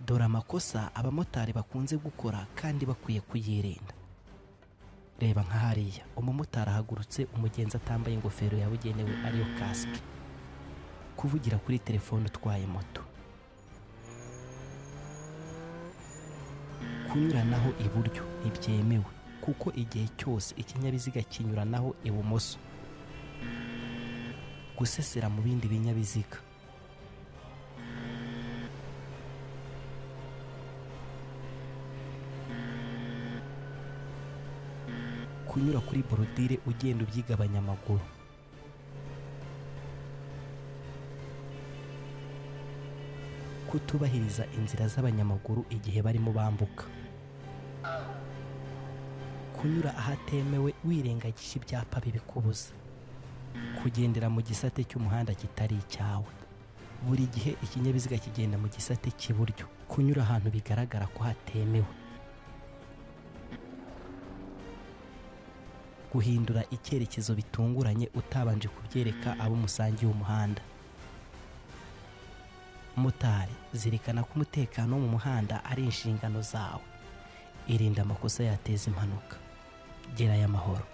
dore amakosa abamotari bakunze gukora kandi bakwiye kuyirinda reba nka hariya umumotari ahagurutse umugenzi atambaye ingofero yabugenewe ariyo kasike kuvugira kuri telefone utwaye moto kunyuranaho iburyo ntibyemewe kuko igihe cyose ikinyabiziga kinyuranaho ibumoso gusesera mu bindi binyabiziga kunyura kuri borodire ugenda ubyigabanya amaguru kutubahiriza inzira z'abanyamaguru igihe barimo bambuka kunyura ahatemewe wirengagije ibyapa bibikubuza kugendera mu gisate cy'umuhanda kitari icyawe buri gihe ikinyabiziga kigenda mu gisate cy'iburyo kunyura ahantu bigaragara ko hatemewe guhindura icyerekezo bitunguranye utabanje kubyereka abo musangiye umuhanda motari zirikana ko umutekano wo mu muhanda ari inshingano zawe irinda amakosa yateza impanuka gerayo amahoro